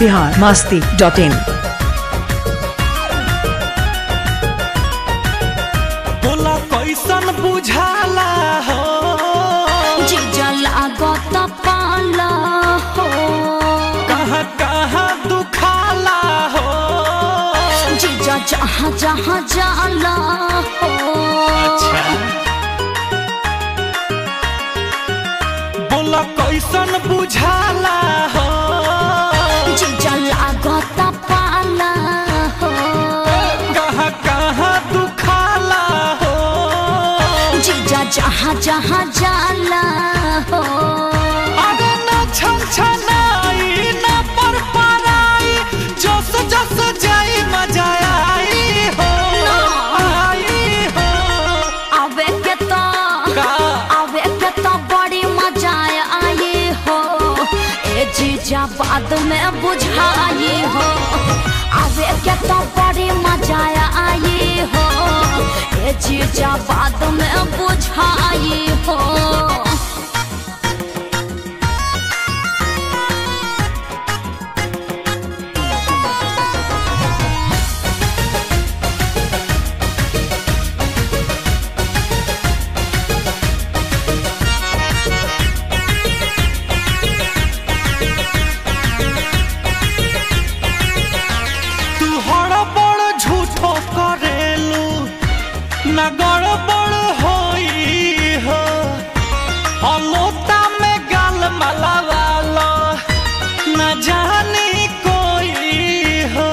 Bihar Masti dot in बोला कैसन बुझाला हो जीजा लागत पाला हो कहाँ कहाँ दुखाला हो जीजा जहाँ जहाँ जाला हो अच्छा बोला कैसन बुझाला हो जीजा लागत पाला हो कहाँ कहाँ दुखाला हो जीजा जहाँ जहाँ जाला हो अरे न छन छनाई न पर पराई जस जस जाई मजा आई हो आई हो आवे के तो का आवे के तो बड़ी मजा आई हो ए जीजा बाद में बुझाई हो आवे के तो बड़ी मजा आई हो ए जीजा बाद में बुझाई हो तू हड़बड़ झूठो करेलू न गड़बड़ होई हो अलोता में गाल मलावालो न जानी कोई हो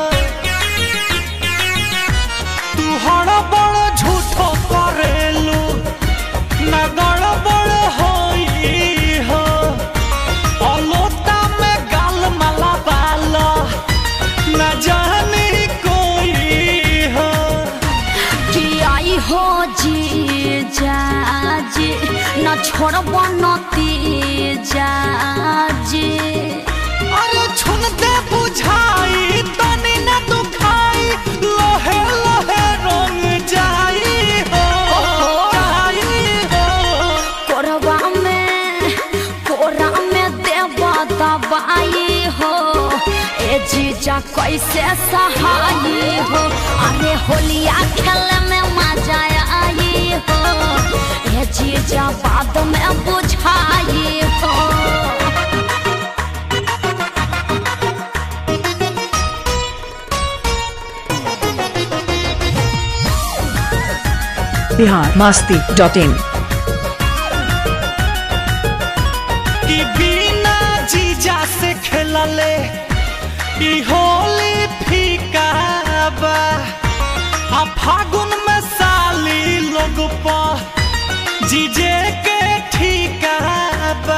तू हड़बड़ झूठो करेलू न गड़बड़ होई हो अलोता में गाल मलावालो न जाने कोई हो कि आई हो जीजा जी न छोड़ब नती जी अरे छुन दे बुझाई तनी न दुखाई लोहे लोहे रंग जाई हो जाई हो कोरबा में कोरा में देव दबाई हो ए जीजा कैसे सहाई हो अरे होलिया खेले में मजा आई हो ए जीजा बाद में बुझाई हो बिहार मस्ती डॉट इन कि बिना जीजा से खेलले ई होली फीका बा आ फागुन में साली लोग पा जीजे के ठीका बा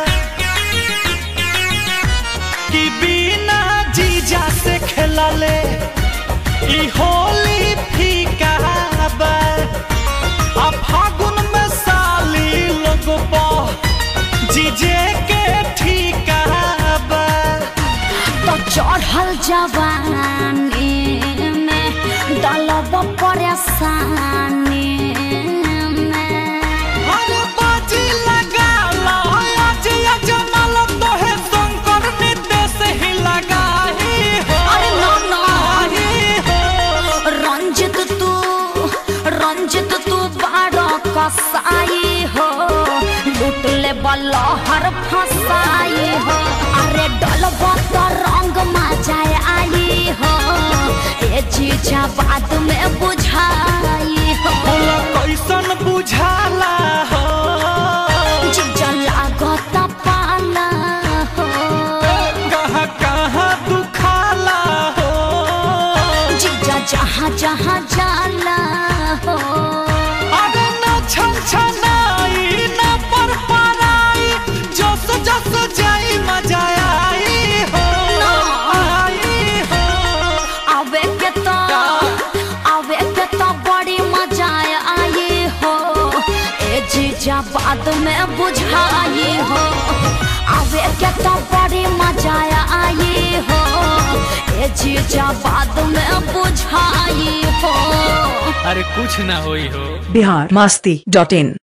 कि बिना जीजा से खेलले ई होली फीका बा आ फागुन में साली लोग पा जीजे के ठीका बा तो चढ़ल जवानी में डलब परेशानी में हर बाजी लगा ला आज अजमल तोहे शंकर निदेश ही लगा ही हो अरे ना, ना। ही हो रंजित तू रंजित तू बारो कसाई हो लूट ले बलहर फसाई हो अरे डलब तो रंग मजाए आई हो ए चीजा बाद में बुझाई हो बोला कैसन बुझाला हो जीजा लागत पाला हो कहाँ कहाँ दुखाला हो जीजा जहाँ जहाँ जाला हो अरे न छन छनाई न पर पराई जस जस जाई मजा आई हो आई हो आवे के तो आवे के तो बड़ी मजा आई हो ए जीजा बाद में बुझाई हो आवे के तो बड़ी मजा आई हो ए जीजा बाद में बुझाई हो अरे कुछ ना होई हो बिहार मस्ती डॉट इन